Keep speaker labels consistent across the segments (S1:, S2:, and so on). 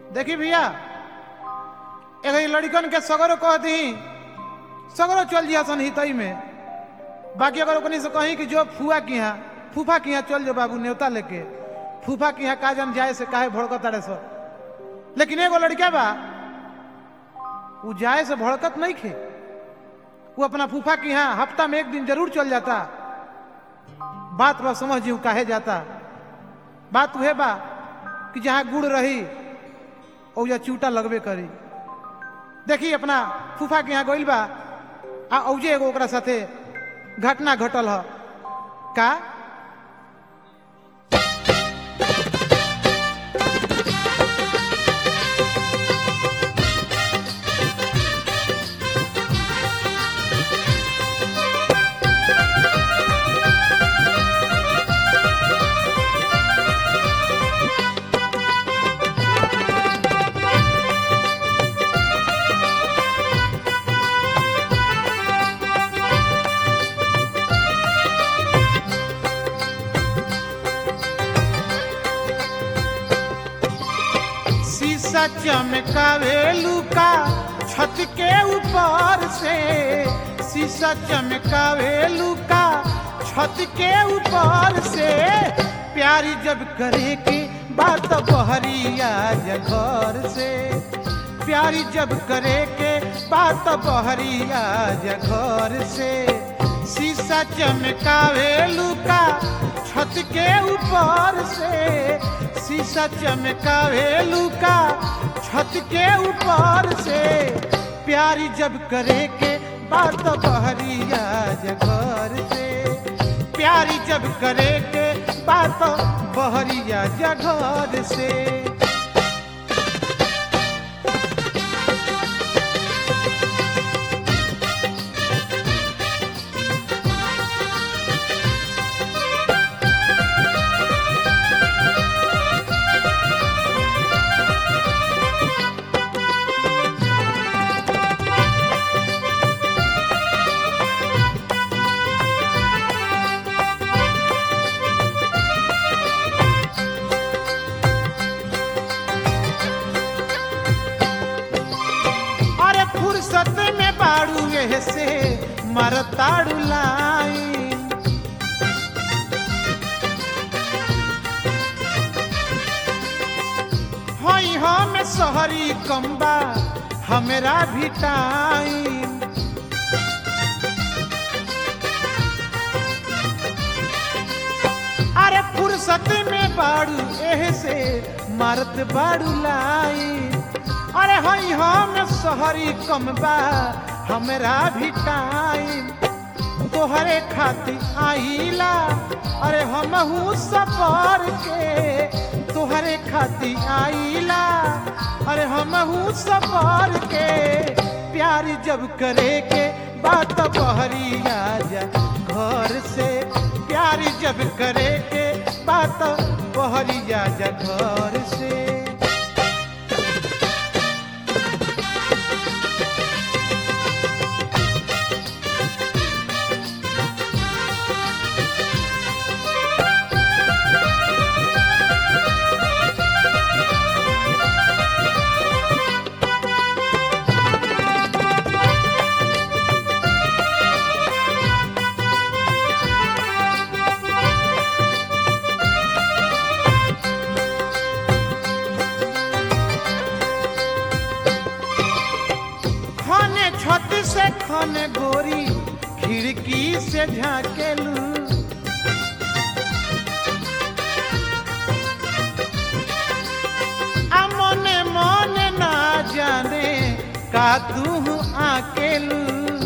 S1: देखी भैया एगो लड़कन के सगरो कह दी सगरो चल जिया सन हितई में बाकी अगर ओकनी से कहीं कि जो फुआ की यहाँ फूफा की यहाँ चल जो बाबू न्योता लेके फूफा की यहाँ का जन जाए से काहे भड़कत तारे सो लेकिन एगो लड़का बा वो जाए से भड़कत नहीं खे वो अपना फूफा की यहाँ हफ्ता में एक दिन जरूर चल जाता बात बा समझ जी काहे जाता बात उहे बा कि जहाँ गुड़ रही ओजा चूटा लगबे करी देखी अपना फूफा के यहाँ गइल बा आ औजे एगो ओकरा साथे घटना घटल ह का शीशा चमकावे लुका छत के ऊपर से शीशा चमकावे लुका छत के ऊपर से प्यारी जब करे के बात बहरिया घर से प्यारी जब करे के बात बहरिया घर से शीशा चमकावे लुका छत के ऊपर से शीशा चमकावे लुका छत के ऊपर से प्यारी जब करे के बात बहरिया जगर से प्यारी जब करे के बात बहरिया जगर से अरे फुर्सत में बाड़ू एह से मरताड़ू लाइन हई हम सहरी कम्बा हमरा भी टाइम अरे फुर्सत में बाड़ू एह से मरत बाड़ू लाइन अरे हई हम सहरी कमबा हमरा भी टाइम तोहरे खातिर आइला अरे हमहू सफर के तोहरे खातिर आइला अरे हमहू सफर के प्यार जब करे के बात बहरिया जा घर से प्यार जब करे के बात बहरिया जा घर से खाने छत से खाने गोरी खिड़की से झाकेलू आ मने मने ना जाने का तू आकेलू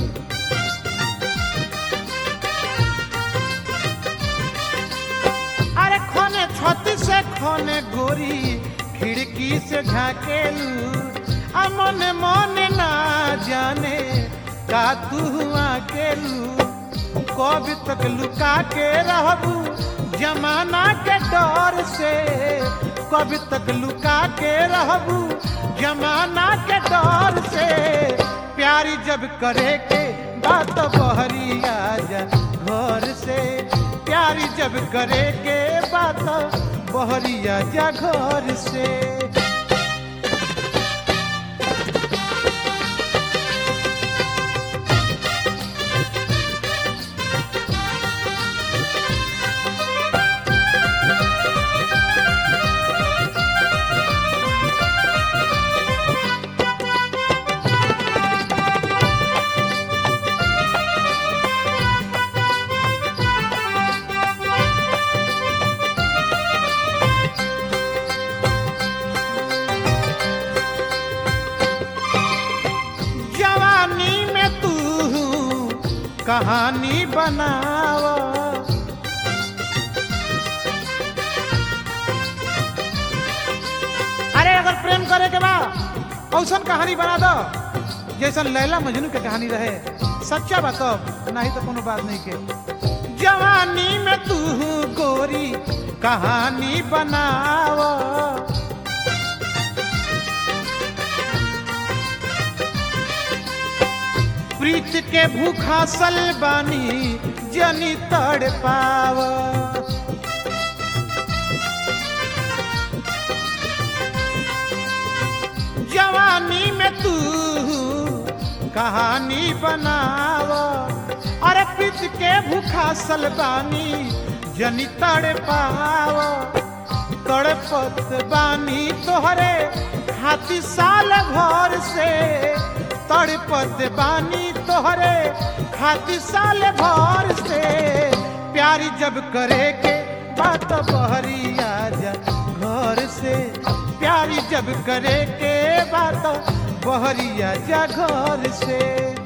S1: अरे खाने छत से खाने गोरी खिड़की से झाकेलू आ मने मने ना जाने का तू अकेलू कब तक लुका के रहबू जमाना के डर से कब तक लुका के रहबू जमाना के डर से प्यारी जब करे के बात बहरिया जा घर से प्यारी जब करे के बात बहरिया जा घर से कहानी बनाव अरे अगर प्रेम करे के बा औसन कहानी बना दो जैसन लैला मजनू के कहानी रहे सच्चा बा तब नहीं तो कोनो बात नहीं के जवानी में तू गोरी कहानी बनाव प्रीत के भूखा सल बानी जनी तड़ पाव जवानी में तू कहानी बनाव अरे प्रीत के भूखा सल बानी जनी तड़ पाव तड़पत बानी तोहरे हाथी साल भर से तड़पत बानी तोहरे खाती साल भर से प्यारी जब करे के बात बहरी आजा घर से प्यारी जब करे के बात बहरी आजा घर से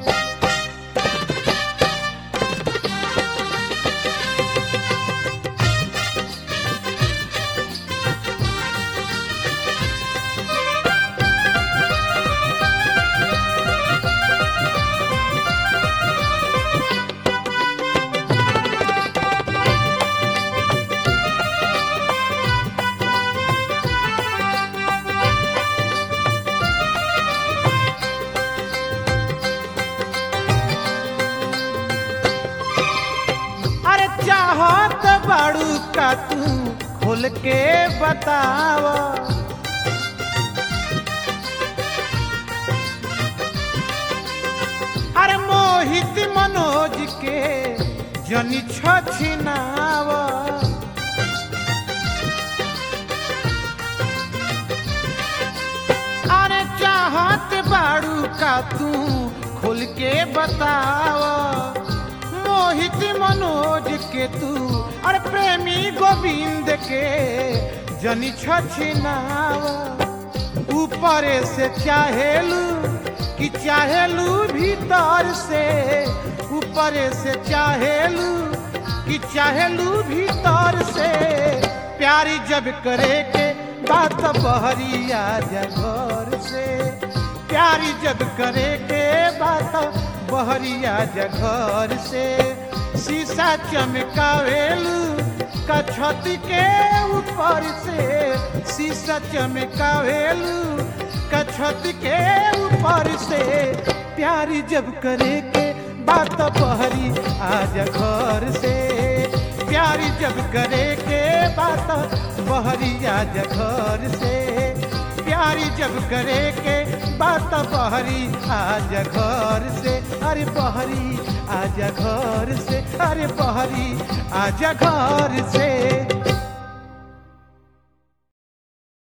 S1: अरे चाहत बाड़ू का तू खोल के बताव अरे मोहित मनोज के जनी छिनाव अरे चाहत बाड़ू का तू खोल के बताव मोहित मनोज के तू अरे प्रेमी गोविंद के जनी छिनाव ऊपर से चाहेलू कि चाहेलू भीतर से ऊपर से चाहेलू कि चाहेलू भीतर से प्यारी जब करे के बात बहरी आजा घर से प्यारी जब करे के बात बहरी आजा घर से शीशा चमकावेलू का छत के ऊपर से शीशा चमकावेलू का छत के ऊपर से प्यारी जब करे के बात बहरी आजा घर से प्यारी जब करे के बात बहरी आजा घर से प्यारी जब करे के बात बहरी आजा घर से अरे बहरी आजा घर से अरे बहरी आजा घर से